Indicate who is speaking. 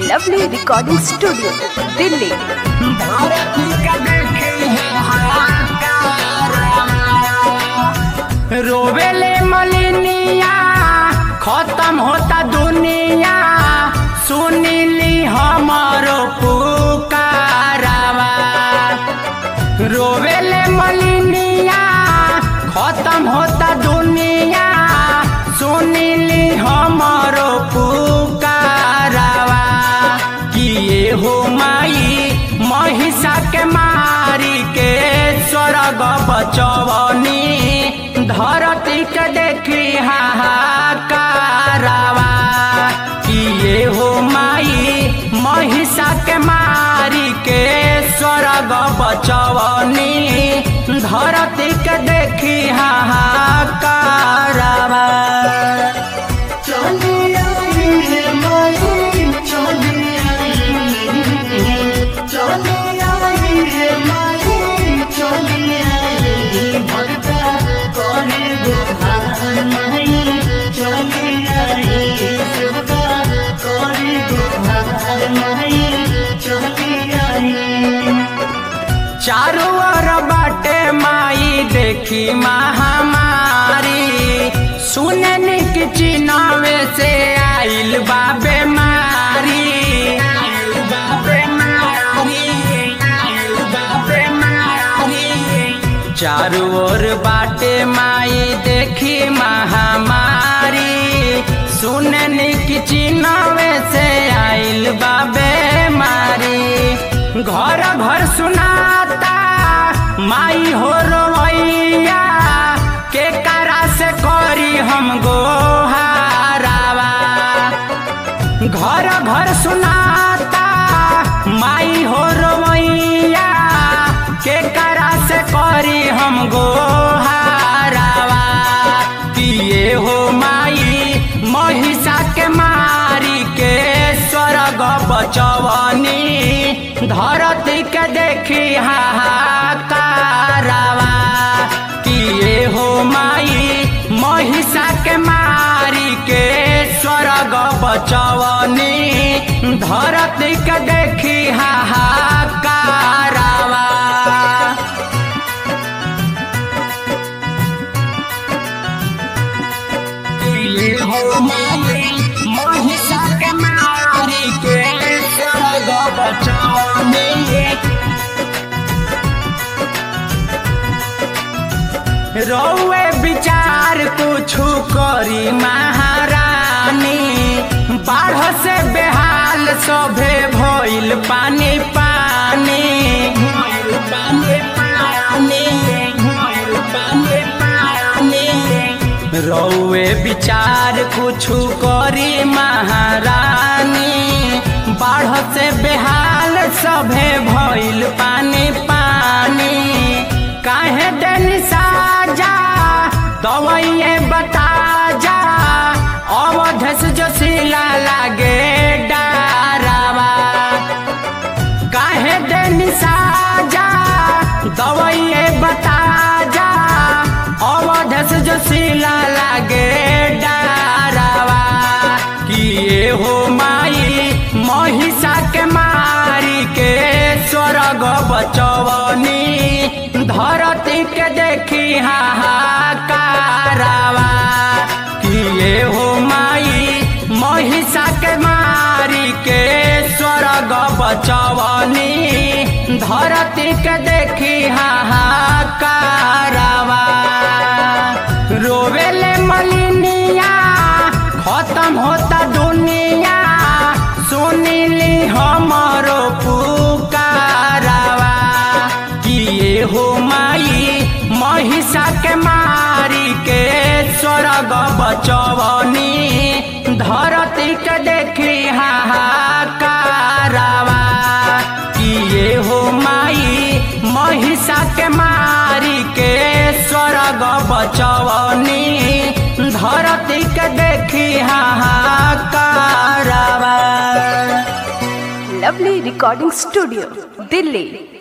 Speaker 1: lovely recording studio Delhi
Speaker 2: रोवेले मलिनिया खत्म होता दुनिया सुनिली हमारो पुकारावा रोवेले मलिनिया खत्म होता दुनिया सुनिली हमारो पुकारावा किए हो माई महिषा के मारी के स्वर्ग बचवनी धरती के देखी हाहाकारावा किए हो माई महिषा के मारी के स्वर्ग बचवनी धरती के देखी हाहाकारावा चारों ओर बाटे माई देखी महामारी सुनन की चिनावे से आइल बाबे मारी चारों ओर बाटे माई देखी महामारी सुनन की चिनावे से आइल बाबे मारी घर घर सुनाता माई हो रोवैया के करा से करी हम गोहारावा घर घर सुनाता माई हो रोवैया के करा से करी हम गोहारावा किए हो माई महिषा के मारी के स्वर्ग बचवनी धरती के देखी हाहाकारावा किए हो माई महिषा के मारी के स्वर्ग बचवनी धरती के देखी हाहाकारावा किए हो माई महिषा के मारी के स्वर्ग बचवनी रौए विचार कुछु करी महारानी बाढ़ से बेहाल सभे भइल पानी पानी रौए विचार कुछु करी महारानी बाढ़ से बेहाल सभे भइल पानी पानी काहे दिन साजा दवाइए बता जा अवधस जोशीला लागे डारावा काहे दिन साजा दवाइए बता जा अवधस जोशीला लागे डारावा किए हो माई महिषा के मारी के स्वर्ग बचवनी धरती के देखी हाहाकारावा किए हो माई महिषा के मारी के स्वर्ग बचवनी धरती के देखी हाहाकारावा रोवेले मलिनिया खत्म होता दुनिया सुनिली हमारो पुकारावा किए हो माई महिषा के मारी के स्वर्ग बचवनी धरती के देखी हाहाकारावा किए हो माई महिषा के मारी के स्वर्ग बचवनी धरती के देखी हाहाकारावा
Speaker 1: लवली रिकॉर्डिंग स्टूडियो दिल्ली